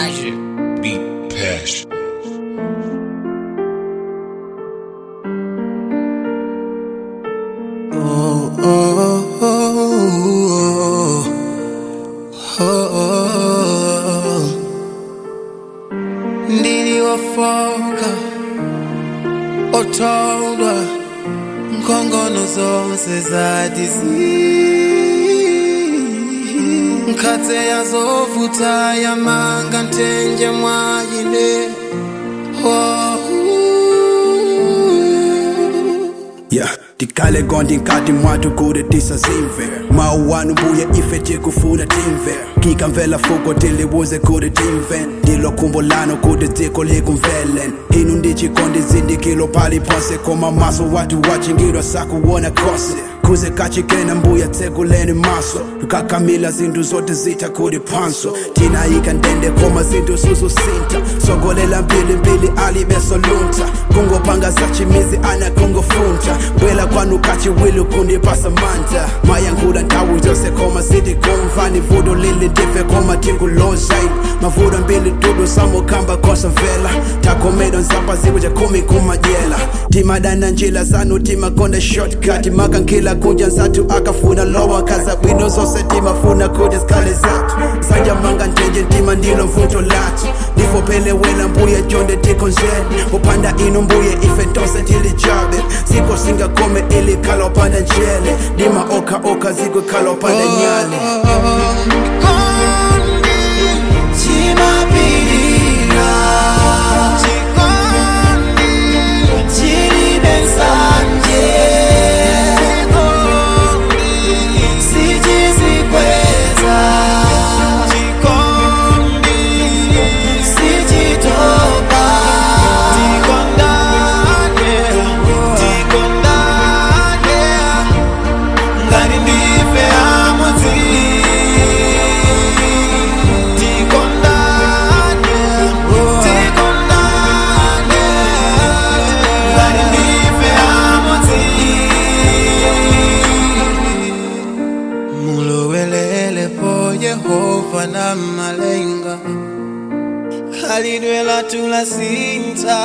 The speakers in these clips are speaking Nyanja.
Magic. Beat passion. Oh, oh, oh, oh, oh. Ndiliwafoka otondwa nkhongono zonse zadizi nkhatse yazovuta yamanga nthenje mwayine oh, Yeah, tikale gondi nkati mwatu kude tisazimve mauwanu mbuye ife tikufuna timve kikamvela fuko tilibuze kude timve ndilo khumbo lano kude dziko likumvelen inu ndichikondi zindikilo pali ponse koma maso watu wachingidwa sakuwona kose kuze kachikena mbuya tsekuleni maso lukakamila zinthu zote zita kuli phanso tinayika ndende koma zinthu suzusinta sogolela mbilimbili alibesolunta kungopanga zachimizi ana kungofunta bwela kwanu kachiwili kundipasa manta mayankhula nthawi zonse koma sitikumvani vuto lili ndife koma tingulozaini mavuto mbili tudu samukhamba kosavela takomedo nzapa ziku chakhumi kumadyela timadana njila zanu timakonda shortcut makankhila kudya nzathu akafuna lowa kaza bwino zonse timafuna kuti zikhale zathu sanja manga njenje ntima ndilo mvuto lathu ndifophele wena mbuye jonde tikhonzeni uphanda inu mbuye ife ntose tilijabe ziko singakome ilikhala uphanda njele ndima okha okha zikukhala uphanda nyale ngani ndife amodzi tikondane tikondane ngani ndife amodzi mulowelele po yehova na malenga khalidwe lathu lasintha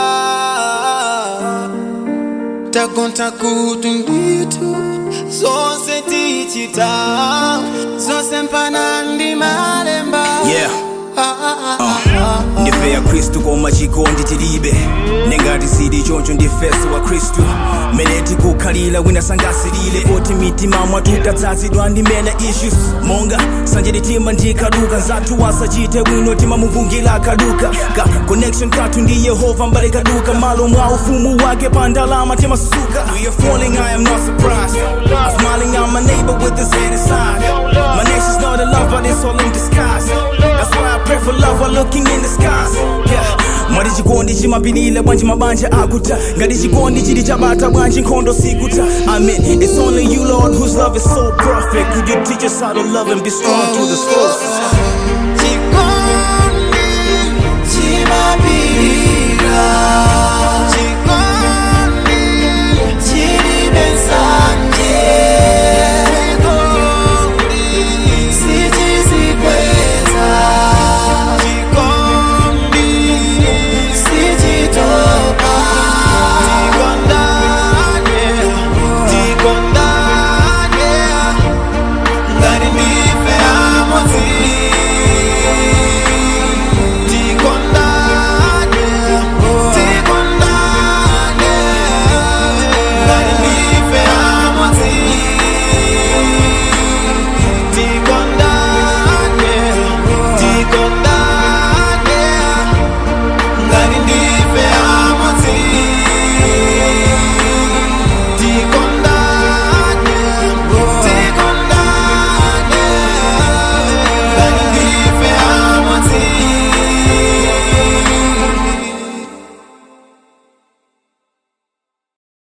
takonta kuti ndithu zonse tichita zonse mpana ndi malemba Yeah. Ah, ah, ah, ah. ndife ya khristu koma chikondi tilibe nengati sili choncho ndifeso wa khristu mene tikukhalira wina sangasilile poti mitima mwathu tatsazidwa ndi mena issues monga sanje litima ndikaduka nzathu wasachite bwino timamuvungila akaduka ka connection kathu ndi yehova mbale kaduka malo mwa ufumu wake pa ndalama timasuka we are falling i am not surprised i'm smiling at my neighbor with his head inside my nation's not in love but it's all in disguise that's why i pray for love while looking in the skies yeah mwati chikondi chimapilile bwanji mabanja akuta ngati chikondi chili chabata bwanji nkhondo sikuta amen it's only you lord whose love is so perfect could you teach us how to love and be strong through the storms chikondi chimapirira